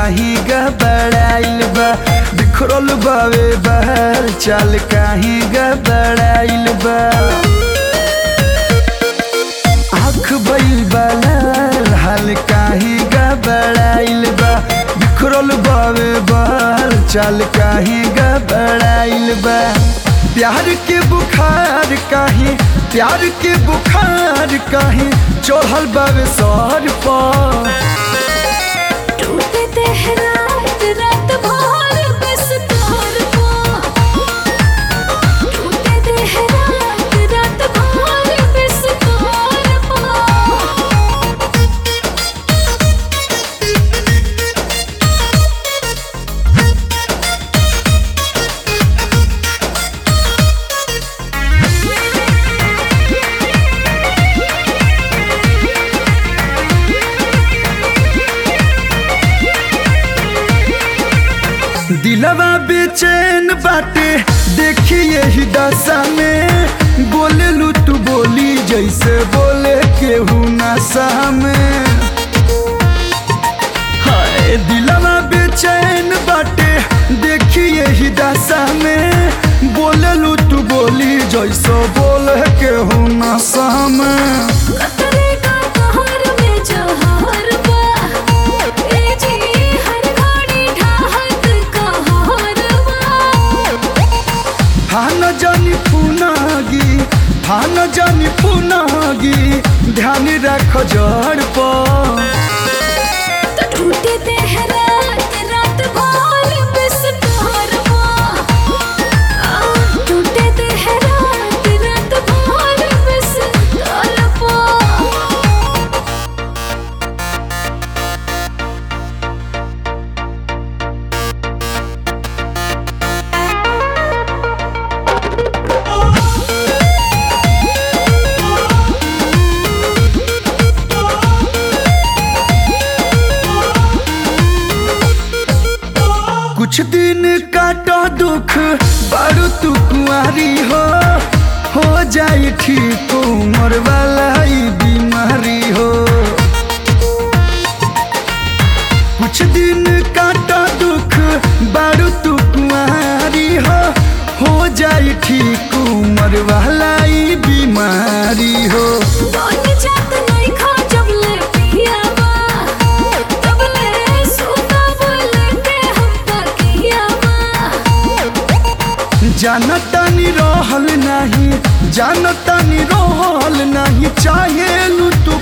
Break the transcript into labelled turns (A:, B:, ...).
A: काही गबड़ाइल बा बिखरल बावे बहर चाल काही गबड़ाइल बा आँख भइल बा लाल हाल काही गबड़ाइल बा बिखरल बावे बहर चाल काही गबड़ाइल बा प्यार के बुखार काही प्यार के बुखार काही चढ़ल बावे सर पर
B: टूटे तेहरात रात भर बस तोर पा टूटे तेहरात रात भर बस तोर पा
A: दिलवा बेचैन बाटे देखिए ही दशा में बोले लू तू बोली जैसे बोले केहू नशा में हाय दिलवा बेचैन बाटे देखिए ही दशा में बोले लू तू बोली जैसे बोले केहू नशा में
B: कतरे का कहर में जहर बा ए जी हर घड़ी ढाहत कहर बा
A: फान जानी पुनागी फान जानी पुनागी ध्यान रख जड़ पर
B: तो टूटे तेहरात रात भर बस तोर पा टूटे तेहरात रात भर बस तोर पा
A: कुछ दिन काटो दुख बारू तू कुआरी हो हो जाए ठीक उम्र वाला ई बीमारी हो कुछ दिन काटो दुख बारू तू कुआरी हो हो जाए ठीक उम्र वाला ई बीमारी हो
B: बन जात नहीं खा जब ले पियावा तब ले सुता बोले के हम तकियावा
A: जानतानी रहल नहीं जानतानी रहल नहीं चाहे लू तू